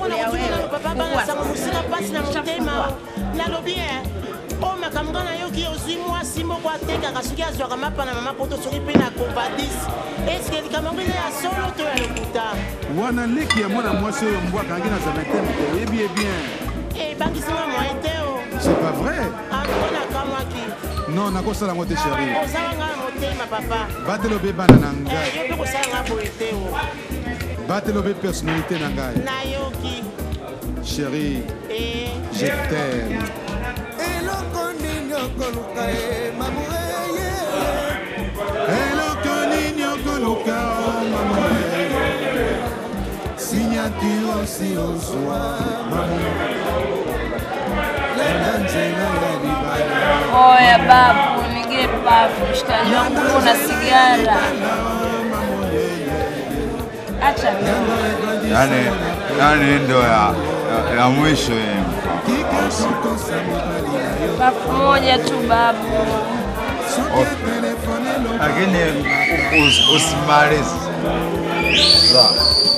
mpona kotikala papa bana sango mosika mpasi na motema nalobi e oyo makambo nga nayoki ozwi mwasi moko atekaka soki azwaka mapa na mama poto soki mpe na covadis eske likambo yango eza ya solo to ya lokuta wana leki ya mwana mwasi oyo mbwa akangi na zameteme te oyebi ye bien ebangisinga moye te o c'est pas vrai anko nakamwaki non nakosala yango te chéri ozalanga na motema papa batela obe bana na Eh, ngai yo mpe kosalanga boye te o batela obe personnalité na ngai nayoki chéri Eh, je t'aime eloko nini okoluka ye mamureye eloko nini okoluka o mama signature osi ozwa lenda nzela ya libala Oya babu, nigire pafu, mshikaji wangu kuna sigara. Acha mimi. yani, yani ndo ya, ya, ya mwisho yeye. Pafu moja tu babu. lakini us- usimalize sawa.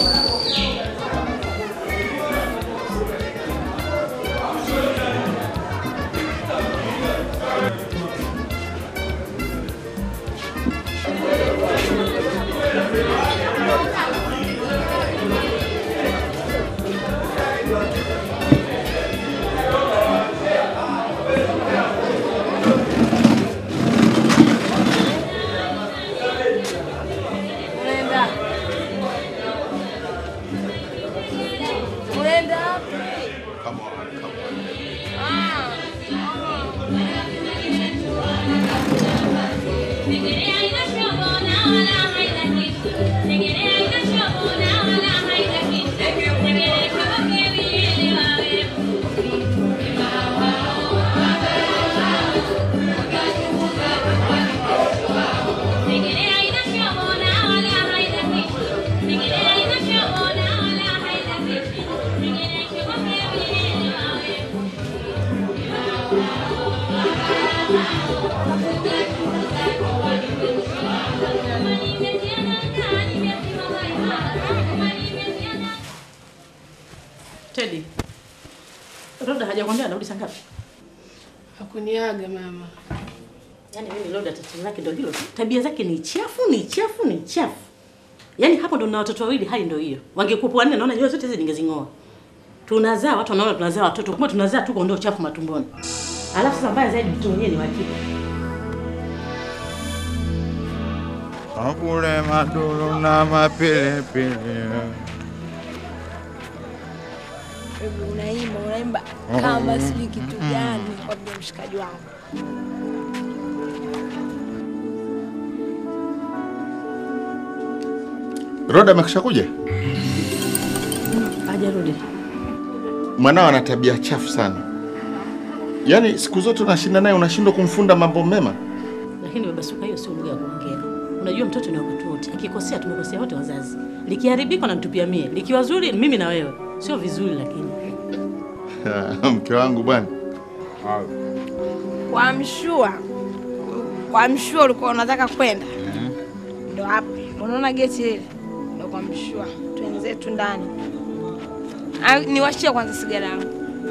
Unaenda. Unaenda wapi? Ah. Teddy. Roda hajakwambia anarudi saa ngapi? Hakuniaga mama. Yaani mimi Roda tatizo lake ndio hilo. tu. Tabia zake ni chafu, ni chafu, ni chafu. Yaani hapo ndo na watoto wawili hali ndio hiyo. Wangekuwa wanne naona nywele zote hizi ningezing'oa. Tunazaa watu wanaona tunazaa watoto, kumbe tunazaa tu kuondoa uchafu matumboni. Alafu sasa mbaya zaidi mtu mwenyewe ni wa kike. Akule maduru na mapilipili Hebu unaimba unaimba kama sijui kitu gani kwa vile mshikaji wangu. Roda amekisha kuja? Hajarudi. Mwanao ana tabia chafu sana, yaani siku zote unashinda naye, unashindwa kumfunda mambo mema. Lakini baba Suka, hiyo sio lugha ya kuongea. Unajua mtoto ni wakati wote. Akikosea tumekosea wote wazazi. Likiharibika namtupia mie. Likiwa zuri mimi na wewe. Sio vizuri lakini. Mke wangu bwana, Kwa mshua. Kwa mshua ulikuwa unataka kwenda. Ndo hapo. Unaona geti ile? Ndo kwa mshua. Twenzetu ndani. Ah, Niwashie kwanza sigara yangu.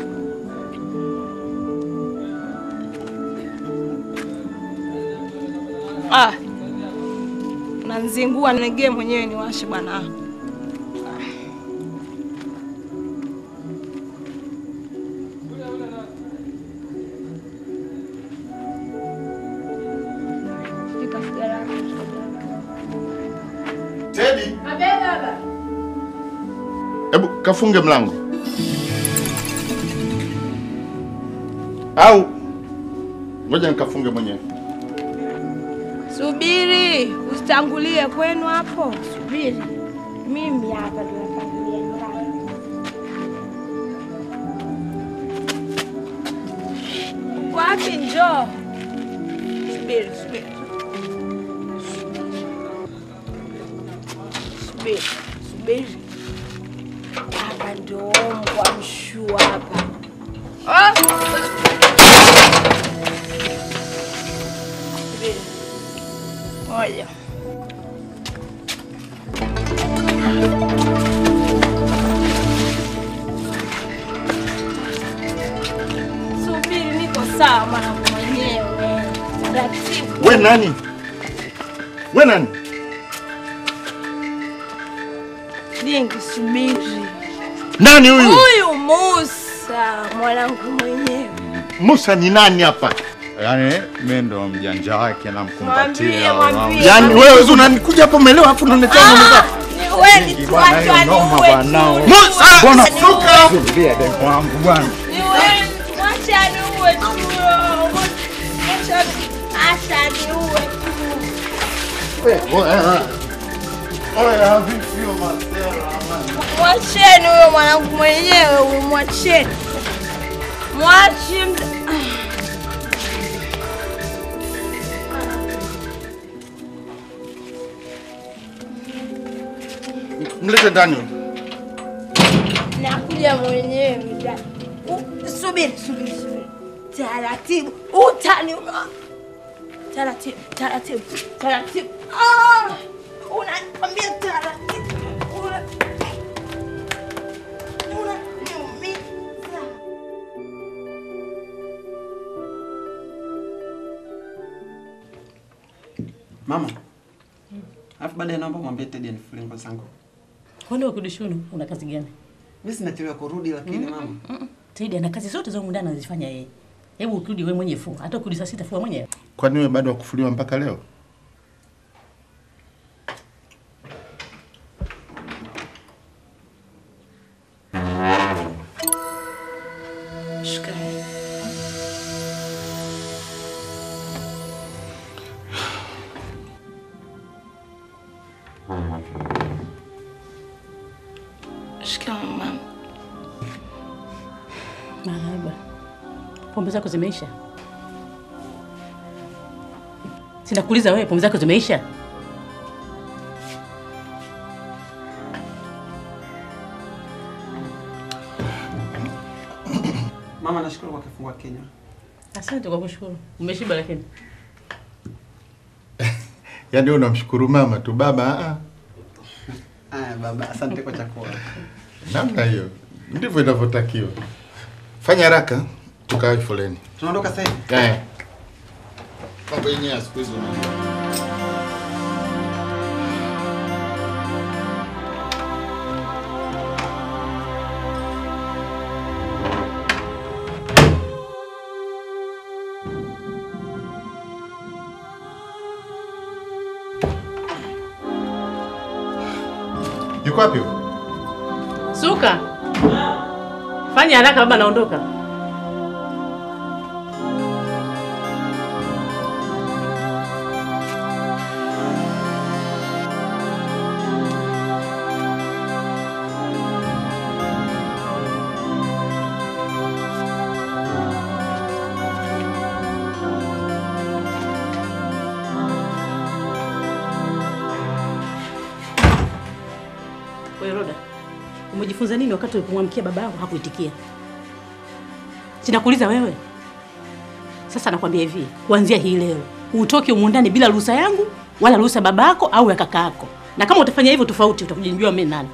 Ah. Unanzingua negee mwenyewe niwashe bwana. Shika sigara yako. Teddy, Abe baba. hebu kafunge mlango au ngoja nikafunge mwenyewe. Subiri, usitangulie kwenu hapo. Subiri, mimi hapa ndo natangulia nyumbani. Uko wapi? Njoo. Subiri, subiri, subiri, subiri. Hapa ndo mbwa mshua hapa. Oh! Subiri. Moja. Sawa mwanangu mwenyewe. Taratibu. We nani? We nani? Dingi subiri. Nani huyu? Huyu Musa mwanangu mwenyewe. Musa ni nani hapa? Yaani mimi ndo mjanja wake namkumbatia. Mwambie, mwambie. Yaani wewe uzi unanikuja hapo umelewa afu unaniletea mambo zako. Ni wewe ni Bwana, hiyo tuachane noma uwe bwana. tu. Musa! Bwana, Suka! Tulia demu wangu bwana. Ni wewe tuachane uwe tu. Mwachane achane uwe tu. Oya, vipi hiyo masela? Mwacheni huyo mwanangu mwenyewe huyo, mwacheni. Mwachi mda... Mlete ndani huyu. Nakuja mwenyewe da. U- Subiri, subiri, subiri. Taratibu. Utani. Taratibu, taratibu, taratibu. Ah! Unaniambia taratibu. Una Unaniumiza. Mama. Alafu baadaye naomba mwambie Teddy anifulie nguo zangu. Kwani ukirudi shule una kazi gani? Mimi sinachelewa kurudi lakini mama. Teddy ana kazi zote za humu ndani anazifanya yeye. Hebu ukirudi wewe mwenyewe fua. Hata ukirudi saa sita fua mwenyewe. Kwani wewe bado wakufuliwa mpaka leo? Shukrani. Shikamoo mama. Marahaba. Pombe zako zimeisha? Sinakuuliza wewe, pombe zako zimeisha? Mama nashukuru kwa kifungua kinywa. Asante kwa kushukuru. Umeshiba lakini. Yaani wewe unamshukuru mama tu baba ah. Aya baba, asante kwa chakula. Namna hiyo. Ndivyo inavyotakiwa. Fanya haraka tukae foleni. Tunaondoka sasa hivi. Eh. Mambo yenyewe ya siku hizi unajua. Yuko wapi? huyo? Suka. Fanya haraka baba naondoka. Wewe Roda, umejifunza nini wakati ulipomwamkia baba yako hakuitikia? Sinakuuliza wewe. Sasa nakwambia hivi, kuanzia hii leo utoke humu ndani bila ruhusa yangu wala ruhusa baba yako au ya kaka yako, na kama utafanya hivyo tofauti, utakuja nijua mimi nani.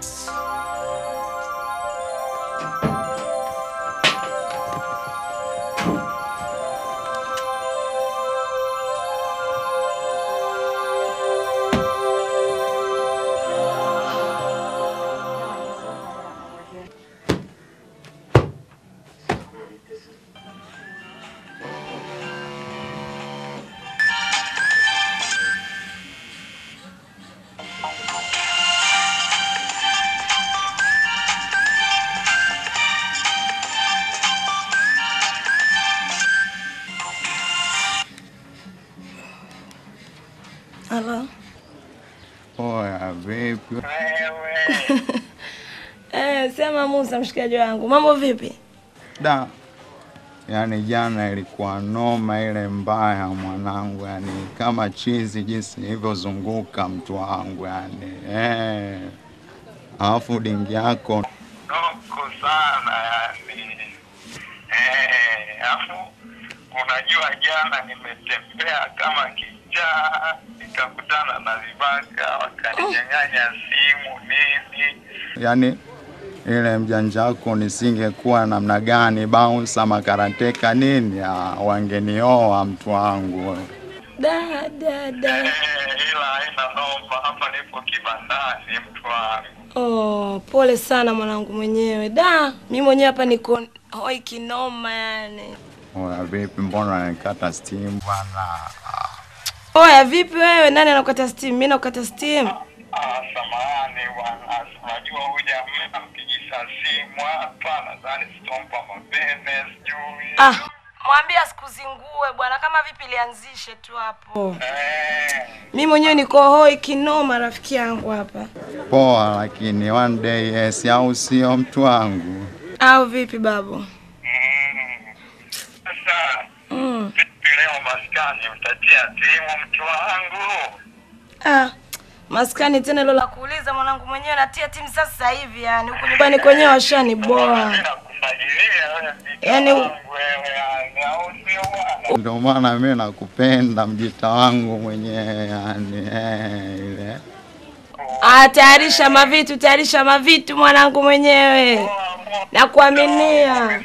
Halo. Oya, vipi? Eh, sema Musa mshikaji wangu. Mambo vipi? Da, yaani jana ilikuwa noma ile mbaya mwanangu, yani kama chizi jinsi ilivyozunguka mtu wangu yani eh. Alafu dingi yako noko sana yani. Eh, alafu unajua jana nimetembea kama kichaa nikakutana na vibaka wakaninyang'anya simu nini. yani ile mjanja wako nisingekuwa namna gani, bounce ama karateka nini, ah, wangenioa mtu wangu. Da da da. ila haina noma, hapa nipo kibandani mtu wangu. Oh, pole sana mwanangu mwenyewe. Da, mimi mwenyewe hapa niko hoi kinoma yani. Oya, vipi, mbona unanikata steam bwana? Oya, vipi wewe? Nani anakata steam? Mimi nakata steam. Ah, samahani bwana, unajua huyu jamaa mpigisha simu hapa, nadhani sitompa mapene sijui. Ah, mwambie asikuzingue bwana, kama vipi lianzishe tu hapo. Eh, Mimi mwenyewe niko hoi kinoma rafiki yangu hapa. Poa, lakini one day yes, au sio mtu wangu? Au vipi babu? sasa Mm. vipi leo maskani utatia timu mtu wangu? Ah, maskani tena hilo la kuuliza mwanangu mwenyewe natia timu sasa hivi yani huko nyumbani kwenyewe washani boa. Yaani Ndio maana mimi nakupenda mjita wangu mwenyewe, yani eh, ile Ah, tayarisha mavitu, tayarisha mavitu mwanangu mwenyewe. Nakuaminia.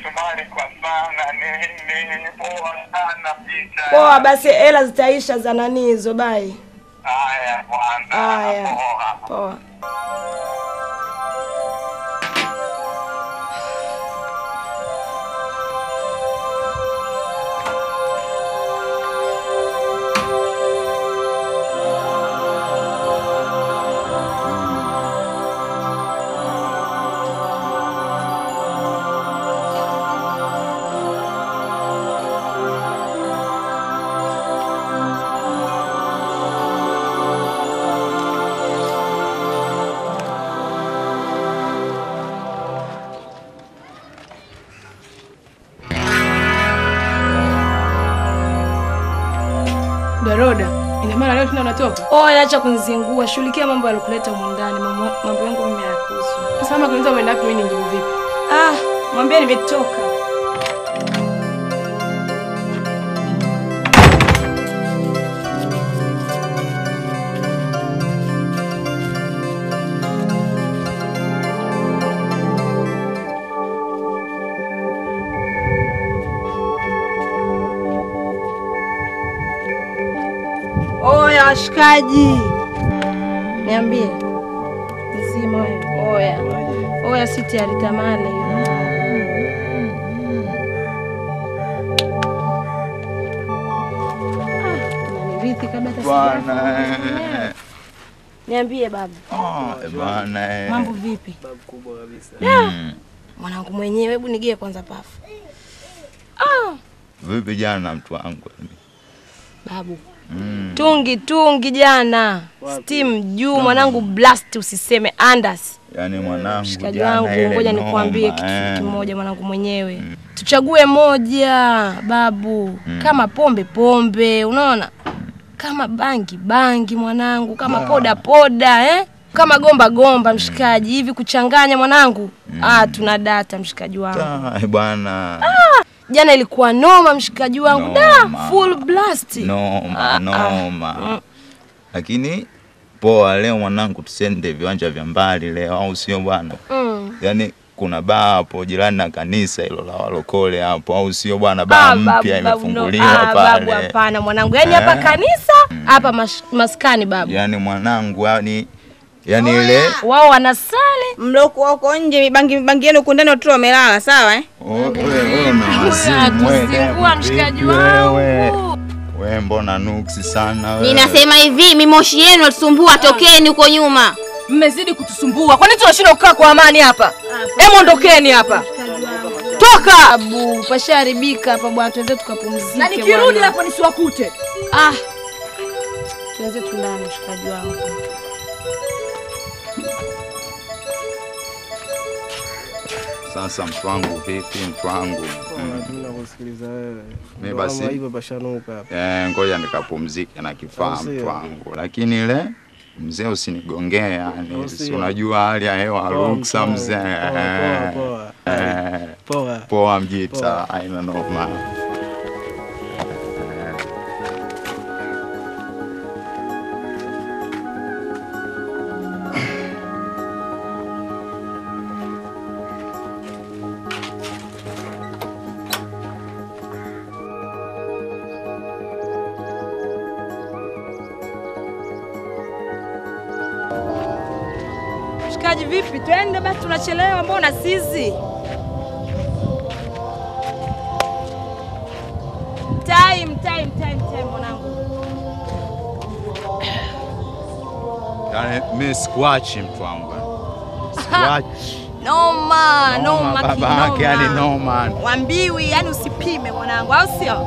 Poa basi hela zitaisha za nani hizo bai. Haya bwana. Haya. Poa. Daroda, ina maana leo tena unatoka? Oya, acha kunizingua. Shughulikia mambo yalokuleta humu ndani. Mambo mambo yangu mimi hayakuhusu. Sasa kama kuniuliza umeenda wapi, mimi ningejibu vipi? Ah, mwambie nimetoka. Oya washikaji, niambie mzima wewe. Oya oya, si tayari tamale Naniridhi kabla hata bwana sijafa. eh, Niambie baba, ah, bwana eh. mambo vipi? kubwa kabisa. Mm. Mwanangu mwenyewe, hebu nigie kwanza pafu. Ah, Vipi jana mtu wangu? babu Mm. tungi tungi jana, steam juu mwanangu, blast usiseme andas Yaani mwanangu Mshikaji jana wangu, ile ngoja noma, nikwambie kitu eh. kimoja mwanangu mwenyewe. Tuchague moja babu, Mm. kama pombe pombe, unaona, kama bangi bangi mwanangu, kama Ah. poda poda eh? kama gomba gomba mshikaji, hivi kuchanganya mwanangu. Ah, tuna data mshikaji wangu. Ah, bwana Jana ilikuwa noma mshikaji wangu, da full blast. noma Ah, noma. ah. Lakini poa, leo mwanangu, tusende viwanja vya mbali leo, au sio bwana? Mm. Yaani kuna baa hapo jirani na kanisa hilo la walokole hapo, au sio bwana? Baa Ah, babu, mpya babu, no. imefunguliwa Ah, babu pale. hapana mwanangu, yaani hapa Eh. kanisa hapa mash- maskani babu, Yaani mwanangu, yani yani ile wao wanasali mlokuwa huko nje, mibangi mibangi yenu huku ndani watoto wamelala, sawa eh? wewe una wazimu wewe. Atuzingua mshikaji Vipi wangu. wewe? Wewe mbona nuksi sana wewe? Ninasema hivi, mimoshi yenu atusumbua, tokeni huko nyuma. Mmezidi kutusumbua. Kwani tunashindwa kukaa kwa amani hapa? Hebu ondokeni hapa. Toka! Abu, pashaharibika hapa bwana, tuweze tukapumzike. Na nikirudi bwana. hapo nisiwakute. Ah. Tuweze tulale mshikaji wangu. Sasa mtu wangu vipi mtu wangu? Mm. Mimi nakusikiliza wewe. Mimi Ndo basi- kama hivyo pashanuka hapa. Eh, ngoja nikapumzike na kifaa Au sio? mtu wangu, lakini ile mzee usinigongee, yani Au si sio? unajua hali ya hewa Poa, ruksa poa, mzee. poa, poa, poa. Eh, Poa. poa mjita, Poa. haina noma. mshikaji, vipi? Twende basi, tunachelewa mbona sisi? Time, time, time, time mwanangu. Yaani mimi sikuachi mtu wangu. Sikuachi. Noma, Noma, noma, baba kinoma. yake, yani noma. Wambiwi, yani usipime mwanangu, au sio?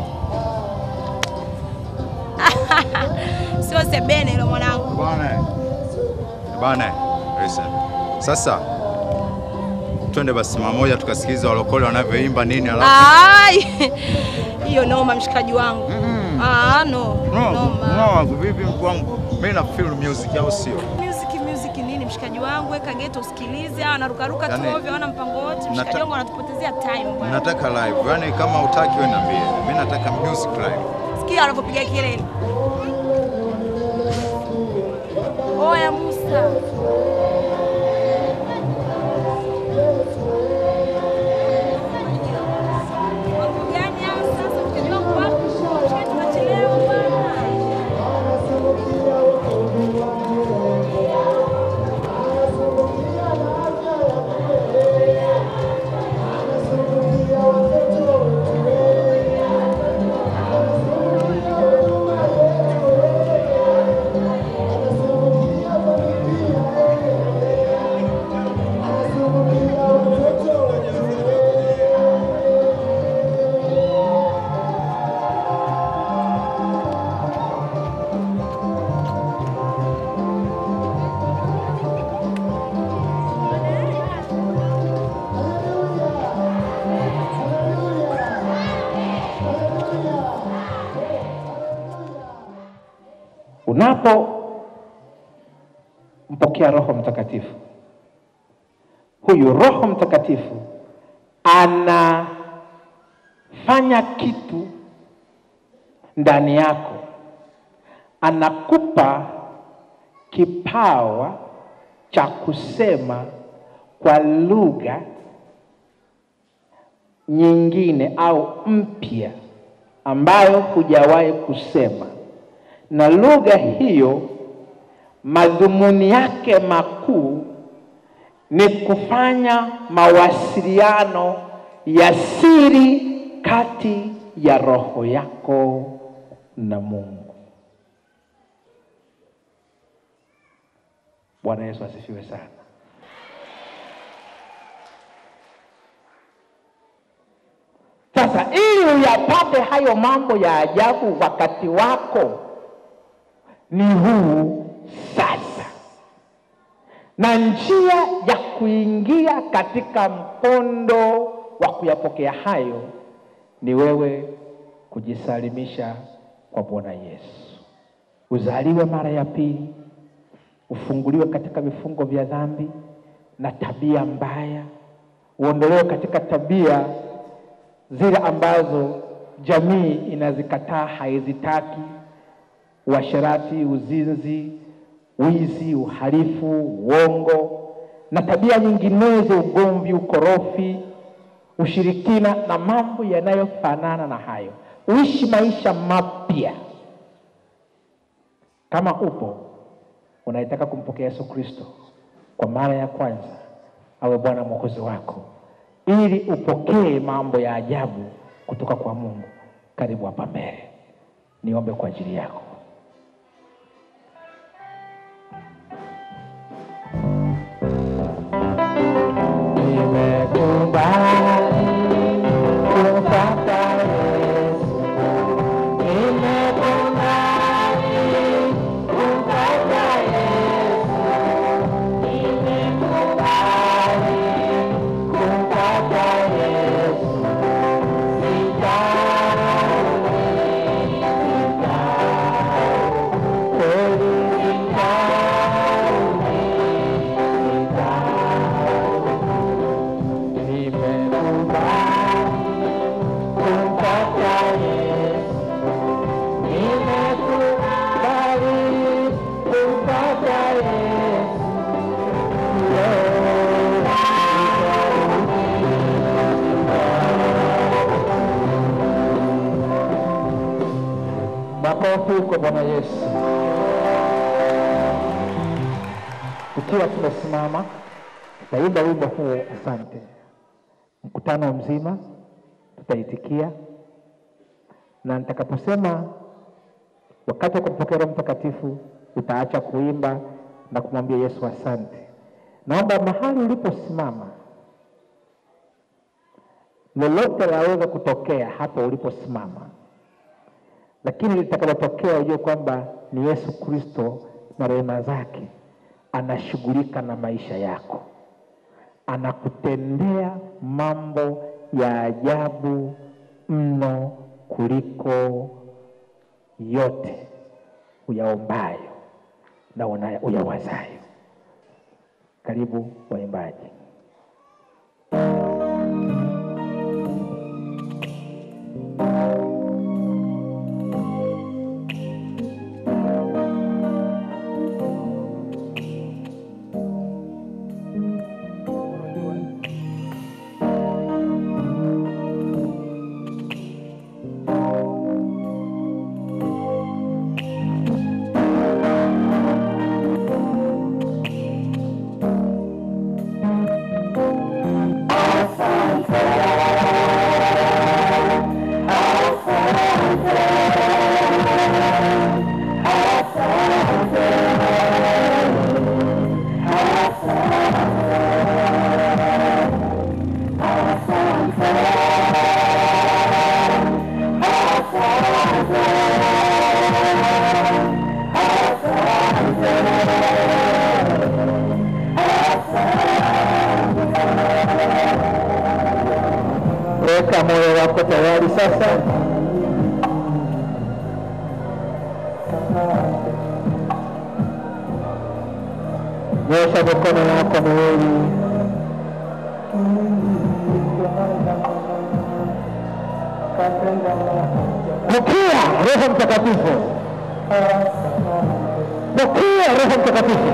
Sio sebene hilo mwanangu. Bwana. Bwana. Listen. Sasa twende basi mara moja tukasikiliza walokole wanavyoimba nini alafu Ai, hiyo noma mshikaji wangu. Ah, no. No, Noma. no, vipi mtu wangu? Mimi na feel music au sio? Music music nini mshikaji wangu? Weka geto usikilize, hawa wanarukaruka tu Yani, ovyo, hawana mpango wote. Mshikaji nata- wangu wanatupotezea time bwana. Nataka live. Yaani kama utaki wewe niambie. Mimi nataka music live. Sikia wanavyopiga kelele. Oya Musa. Mambo gani haya sasa? Mshikaji wangu wapi? Mshikaji tunachelewa bwana. unapompokea Roho Mtakatifu, huyu Roho Mtakatifu anafanya kitu ndani yako, anakupa kipawa cha kusema kwa lugha nyingine au mpya ambayo hujawahi kusema, na lugha hiyo madhumuni yake makuu ni kufanya mawasiliano ya siri kati ya roho yako na Mungu. Bwana Yesu asifiwe sana. Sasa ili uyapate hayo mambo ya ajabu, wakati wako ni huu sasa, na njia ya kuingia katika mkondo wa kuyapokea hayo ni wewe kujisalimisha kwa Bwana Yesu, uzaliwe mara ya pili, ufunguliwe katika vifungo vya dhambi na tabia mbaya, uondolewe katika tabia zile ambazo jamii inazikataa, haizitaki: uasherati, uzinzi, wizi, uhalifu, uongo na tabia nyinginezo, ugomvi, ukorofi, ushirikina na mambo yanayofanana na hayo. Uishi maisha mapya. Kama upo unaitaka kumpokea Yesu Kristo kwa mara ya kwanza awe Bwana Mwokozi wako ili upokee mambo ya ajabu kutoka kwa Mungu, karibu hapa mbele, niombe kwa ajili yako. Nimekubali kumpata Yesu, nimekubali kumpata Yesu, nimekubali kumpata Yesu, sijaoni, sijaoni, kweli sijaoni, sijaoni. Nimekubali kumpata Yesu, nimekubali kumpata Yesu, leo Makofi kwa Bwana Yesu. Tukiwa tumesimama, tutaimba wimbo huu asante. Mkutano mzima tutaitikia, na nitakaposema wakati wa kumpokea Roho Mtakatifu utaacha kuimba na kumwambia Yesu asante. Naomba mahali uliposimama, lolote laweza kutokea hapo uliposimama, lakini litakalotokea ujue kwamba ni Yesu Kristo na rehema zake anashughulika na maisha yako, anakutendea mambo ya ajabu mno kuliko yote uyaombayo na una- uyawazayo. Karibu waimbaji. Weka moyo wako tayari sasa. Nyosha mikono yako miwili. Pokea Roho Mtakatifu. Pokea Roho Mtakatifu.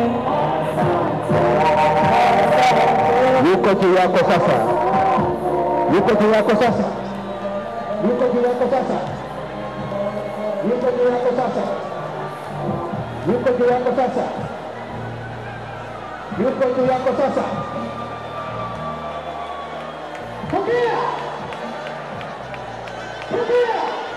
Yuko juu yako sasa. Yuko juu yako sasa. Yuko juu yako sasa. Yuko juu yako sasa. Yuko juu yako sasa. Yuko juu yako sasa. Pokea. Pokea.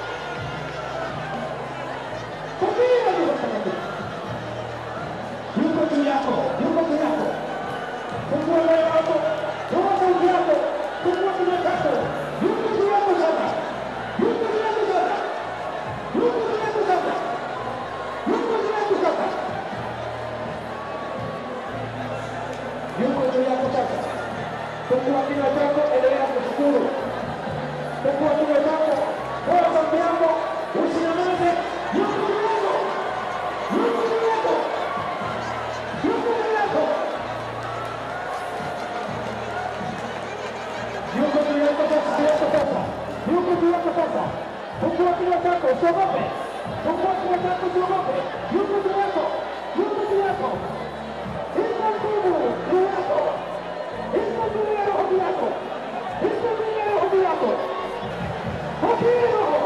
Pokea Roho Mtakatifu. Yuko juu yako. Yuko juu yako. Fungua moyo wako. Fungua sauti yako. Fungua kinywa chako. Yuko juu yako sasa. Yuko juu yako sasa. Yuko juu yako sasa. Yuko juu yako sasa. Yuko juu yako sasa. Fungua kinywa chako, endelea kushukuru. Fungua kinywa chako, toa sauti yako, usinyamaze. Yuko juu yako. Yuko juu yako. Yuko juu yako. Yuko juu yako sasa, yako sasa. Yuko juu yako sasa. Fungua kinywa chako, usiogope. Fungua kinywa chako, usiogope. Yuko juu yako. Yuko juu yako. Iko nguvu juu yako. Iko juu ya roho yako. Iko juu ya roho yako. Pokea roho.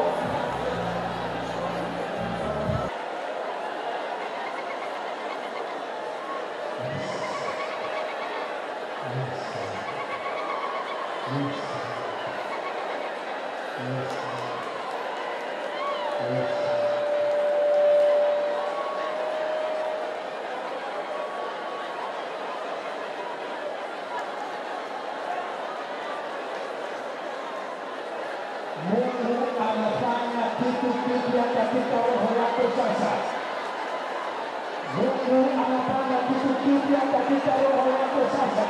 Mungu anafanya kitu kipya katika roho yako sasa. Mungu anafanya kitu kipya katika roho yako sasa.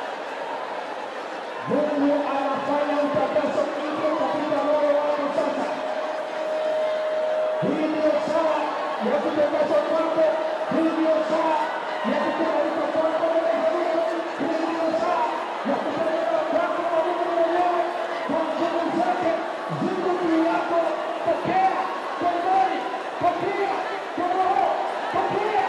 Mungu anafanya utakaso mpya katika roho yako sasa. Hii ndio saa ya kutakaswa kwako. Hii ndio saa ya kukubalika kwako mbele za Mungu. Hii ndio saa ya kupeleka kwako kwa Mungu mwenyewe kwa nguvu zake ziko juu yako. Pokea kwa imani, pokea kwa roho, pokea.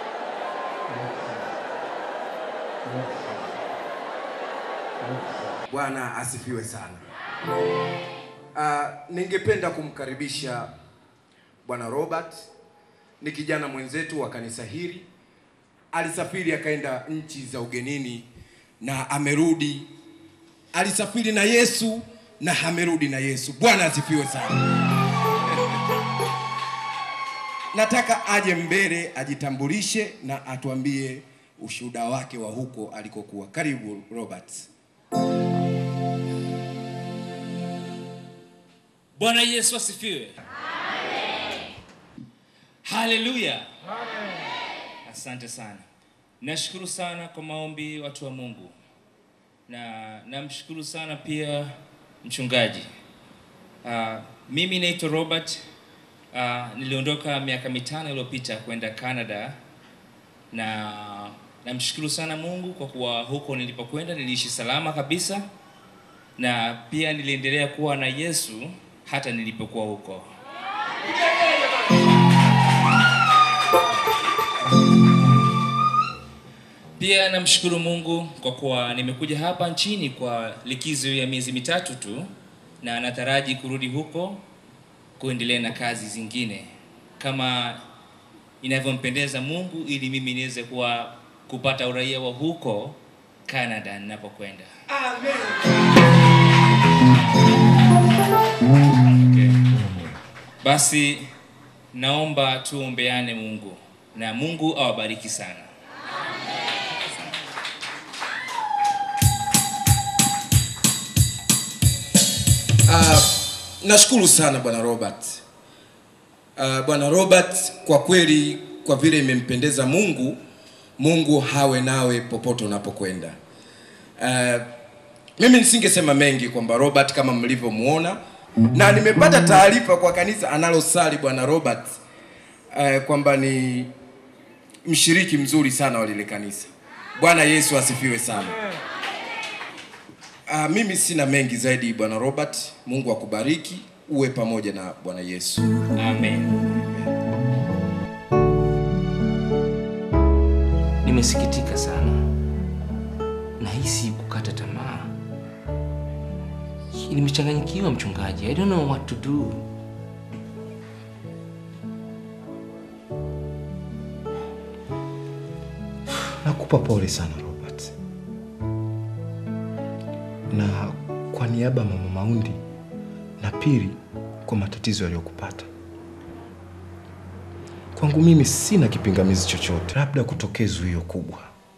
Yes. Yes. Yes. Bwana asifiwe sana. Uh, ningependa kumkaribisha Bwana Robert. Ni kijana mwenzetu wa kanisa hili, alisafiri akaenda nchi za ugenini na amerudi. Alisafiri na Yesu na amerudi na Yesu. Bwana asifiwe sana. Nataka aje mbele ajitambulishe na atuambie ushuhuda wake wa huko alikokuwa. Karibu Robert. Bwana Yesu asifiwe. Haleluya. Asante sana. Nashukuru sana kwa maombi watu wa Mungu, na namshukuru sana pia mchungaji. Uh, mimi naitwa Robert. Uh, niliondoka miaka mitano iliyopita kwenda Canada na namshukuru sana Mungu kwa kuwa huko nilipokwenda niliishi salama kabisa, na pia niliendelea kuwa na Yesu hata nilipokuwa huko. Pia namshukuru Mungu kwa kuwa nimekuja hapa nchini kwa likizo ya miezi mitatu tu, na nataraji kurudi huko kuendelea na kazi zingine kama inavyompendeza Mungu, ili mimi niweze kuwa kupata uraia wa huko Canada ninapokwenda. Okay. Basi naomba tuombeane Mungu na Mungu awabariki sana. Uh, nashukuru sana bwana Robert. Uh, bwana Robert, kwa kweli, kwa vile imempendeza Mungu, Mungu hawe nawe popote unapokwenda. Uh, mimi nisingesema mengi kwamba Robert kama mlivyomuona, na nimepata taarifa kwa kanisa analosali bwana Robert uh, kwamba ni mshiriki mzuri sana wa lile kanisa. Bwana Yesu asifiwe sana. Uh, mimi sina mengi zaidi bwana Robert. Mungu akubariki, uwe pamoja na Bwana Yesu. Amen. Nimesikitika sana, nahisi kukata tamaa, nimechanganyikiwa mchungaji. I don't know what to do. Nakupa pole sana Robert, na kwa niaba ya mama Maundi na Pili kwa matatizo yaliyokupata. Kwangu mimi sina kipingamizi chochote, labda kutokee zuio kubwa,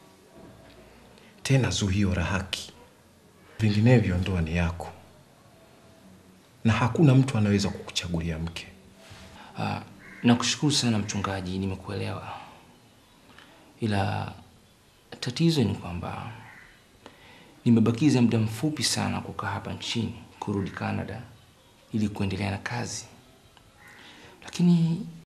tena zuio la haki. Vinginevyo ndoa ni yako na hakuna mtu anaweza kukuchagulia mke. Ah, nakushukuru sana mchungaji, nimekuelewa, ila tatizo ni kwamba nimebakiza muda mfupi sana kukaa hapa nchini kurudi Canada ili kuendelea na kazi, lakini